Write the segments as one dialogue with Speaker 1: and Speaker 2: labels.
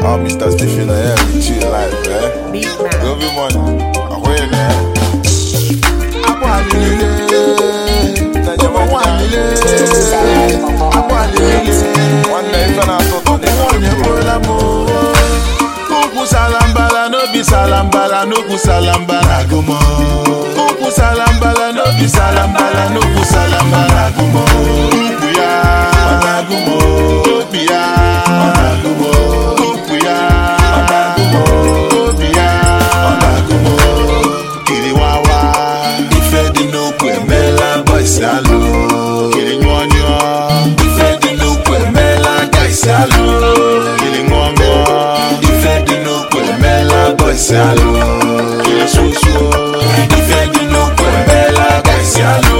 Speaker 1: Oh, Mr. Stephen, yeah, we chill life, eh?
Speaker 2: Beat man.
Speaker 1: Go be money. Ahoy, eh?
Speaker 3: Akwa alilele, ụmụ nwanyị le, akwa alilele,
Speaker 1: Nwanne ife na-atọ ụtọ dị
Speaker 3: nwanyị ekpola m o. Ukwu salambala n'obi salambala n'ukwu salambala agụmọ. Ukwu salambala n'obi salambala n'ukwu salambala agụmọ. Ukwu ya ọ na-agụmọ. Obi ya ọ na-agụmọ. Ukwu ya ọ na-agụmọ. Obi ya ọ na-agụmọ. Kiri wawa ife dị n'ukwu emeela bọịsị alụ. Kiri nyụọ nyụọ ife dị n'ukwu emeela gaịsị alụ. Kiri ṅụọ ṅụọ ife dị n'ukwu emeela bọịsị alụ. Kiri susuo ife dị n'ukwu emeela gaịsị alụ.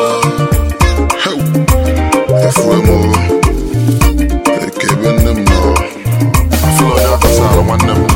Speaker 1: Efuwe m o. Eke ebe nne m nọ. Afọ onye akọsara nwanne m.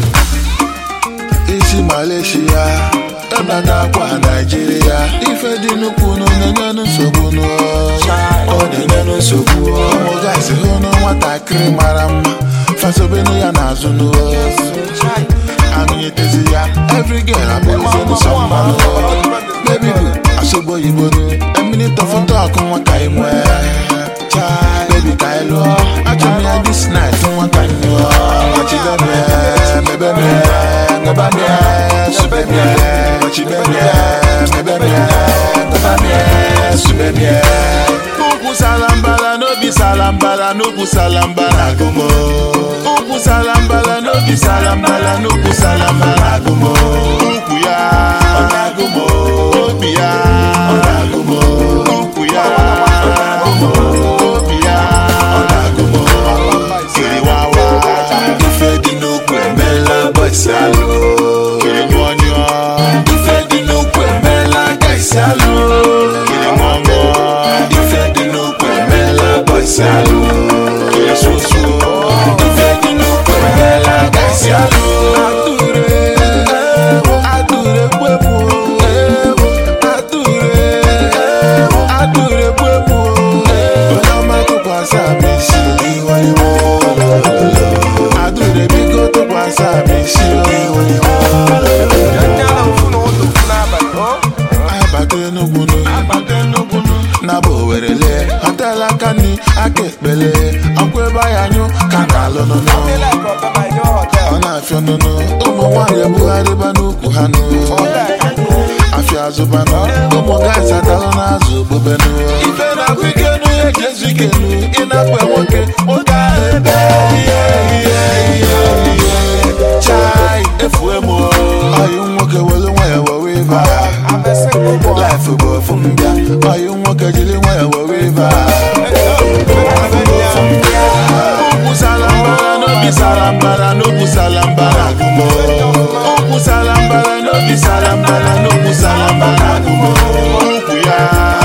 Speaker 3: isi Malaysia ebata akwa Naijiria ife dị nnukwu nụ na-enye nsogbu nụ ọ na-enye nsogbu ụmụ gaịsị hụ nụ nwatakịrị mara mma fasobenu ya n'azụ nụ amịnyetezi ya every girl abụrụzi nsọ mma nụ baby boo asogbo oyibo nụ emini tọfụtọ ọkụ nwa ka ị nwee baby ka ị lụọ achọrọ m ya this night nwa ka ị lụọ machidebe mebebe ngabamie subemie machibemie mebebe ngabamie subemie ukwu salambala n'obi salambala n'ukwu salambala agụmo ukwu salambala n'obi salambala n'ukwu salambala agụmo ukwu ya ọ na-agụmo obi ya ọ na-agụmo ukwu ya ọ na-agụmo obi ya ọ na-agụmo kiri wawa ife dị n'ukwu emeela bọịsị alụ kiri nyụọ nyụọ ife dị n'ukwu emeela gaịsị alụ kiri ṅụọ ṅụọ ife dị n'ukwu emeela bọịsị alụ kiri susuo ife dị n'ukwu emeela gaịsị alụ atụre atụre kpepụ atụre atụre kpepụ onye ọma tụkwasị abụ isi iwe iwe adụre biko tụkwasị abụ isi iwe abata enugwu nụ naba owerele họtelụ aka nri aka ekpele ọkwa ebe anyị anyụ ka na-alụ nụnụ ọ na-afịa nụnụ ụmụ nwaanyị ebugharịba n'ukwu ha nụ afịa azụbanụ ụmụ gaịs atalụ n'azụ ogbobenụ ife na-abụ ike nụ ya eji ezu ike nụ ịnakwe nwoke nwoke ahụ ebe ihe ihe ihe ihe chai efue m ọyị nwoke welu nwa ya wewe ibe Life bụ ofu mbịa ọyị nwoke jiri nwa ya wewe ibe Ukwu salambara n'obi salambara n'okwu salambara agụmo Ukwu salambara n'obi salambara n'okwu salambara agụmo Ukwu ya